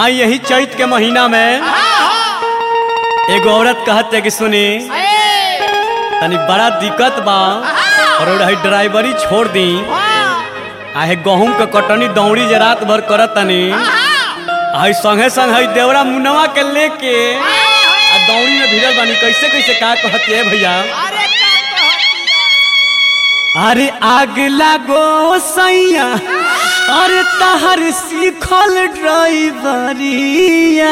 आई यही चैत के महीना में एगो औरत कहत है कि सुनी तनी बड़ा दिक्कत बा और रही ड्राइवरी छोड़ दी आहे गहूं के कटनी दौड़ी जे रात भर करत तनी आई संगे संग हई देवरा मुनवा के लेके आ दौड़ी में भिड़ल बानी कैसे कैसे का कहत है भैया अरे आग लागो सैया अरे तहर सीखल ड्राइवरिया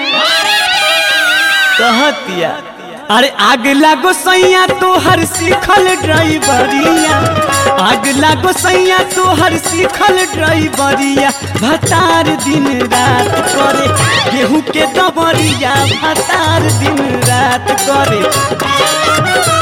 कहतिया अरे आग लागो सैया तोहर सीखल ड्राइवरिया आग लागो सैया तोहर सीखल ड्राइवरिया भतार दिन रात करे गेहूं के दबरिया भतार दिन रात करे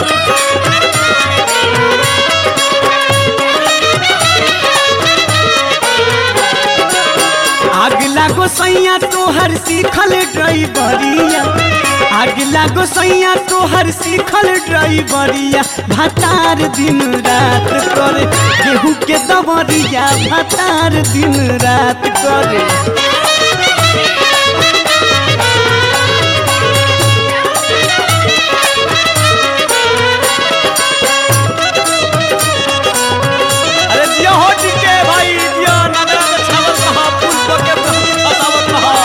आग लागो सैया तोहर सीखल ड्राइवरिया आग लागो सैया तोहर सीखल ड्राइवरिया भतार दिन रात करे गेहूं के दबरिया भतार दिन रात करे अरे जिया हो टिके भाई जिया नगरा में छावत रहा पुल को के फसावत रहा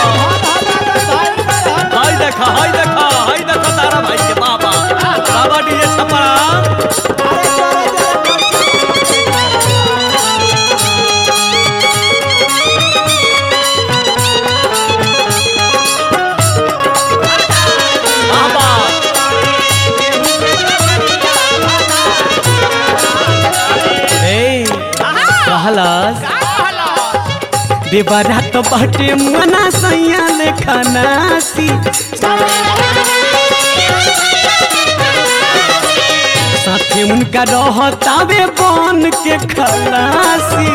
हाय देखा हाय देखा हाय देखा तारा भाई के बाबा बाबा डीजे छपरा बाबा ए कहलस देवरा तो बटे मना सैया लेखा नासी साथे उनका रहतावे बन के खलासी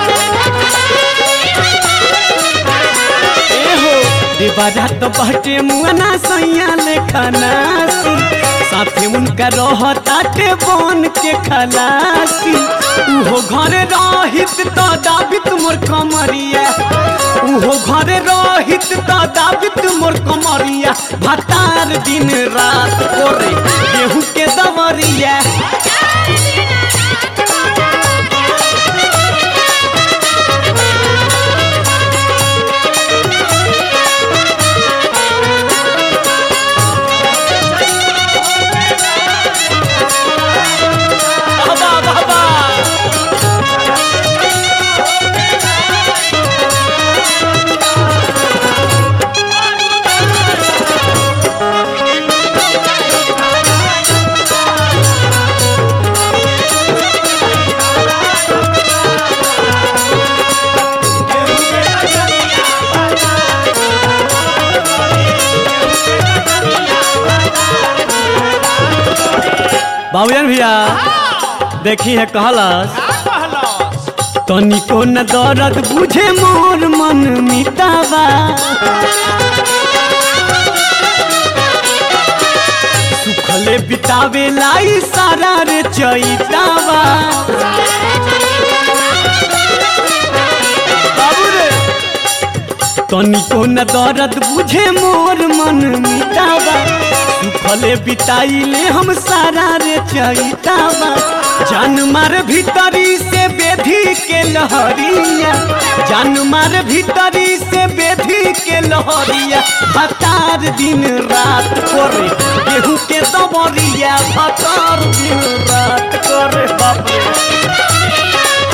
एहो देवरा तो बटे मुआना सैया लेखा नासी साथे उनका रहताटे बन के खलासी उहो घरे रहित तो दाबित मोर कमरिया उहो घरे रहित तो दाबित मोर कमरिया भतार दिन रात करे गेहूं के दमरिया बाबा बाबा बाबूजान भैया देखी है कहलस तनिको न दर्द बुझे मोर मन मिटावा सुखले बितावे लाई सारा रे चैतावा बाबू रे तनिको न दर्द बुझे मोर मन मिटावा सुखले बिताइले हम सारा रे चैतावा जान मार भीतरी से बेधी के लहरिया जान मार भीतरी से बेधी के लहरिया भतार दिन रात करे गेहूं के दबरिया भतार दिन रात करे बाप रे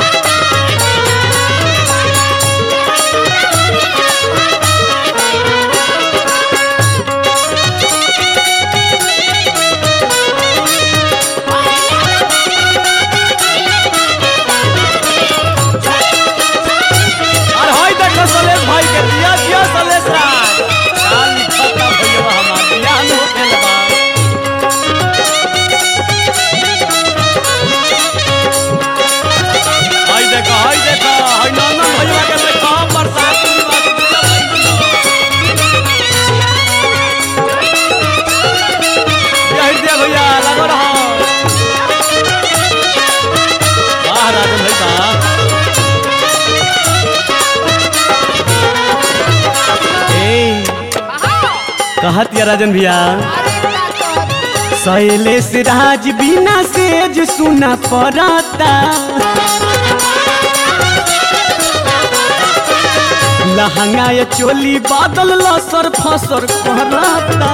और होई देखो सलेश भाई के दिया दिया सलेश राज काल लिखता भैया हमार दिया नु खेलबा कहत या राजन भैया शैलेश राज बिना सेज सुना पड़ता लहंगा या चोली बादल लसर फसर करता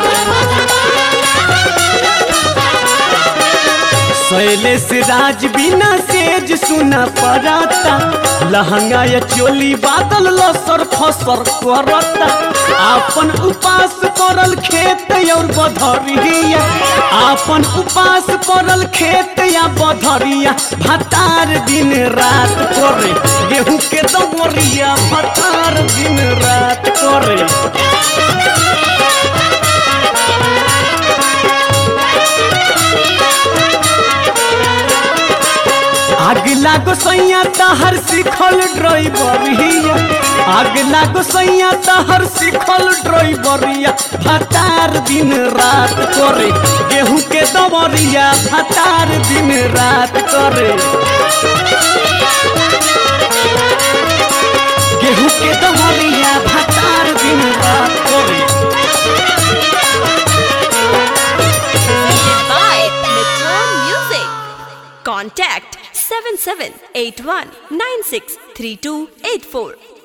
शैलेश राज बिना सेज सुना पड़ता लहंगा या चोली बादल लसर फसर करता आपन उपास करल खेत और बधरिया आपन उपास करल खेत या बधरिया भतार दिन रात करे गेहूं के दमरिया भतार दिन रात करे आग लागो सैया तहर सिखल ड्राइवरिया आग लागो सैया तहर सिखल ड्राइवरिया भतार दिन रात करे गेहूं के दमरिया भतार दिन रात करे गेहूं के दमरिया भतार दिन रात करे by Metro Music. Contact 7781963284.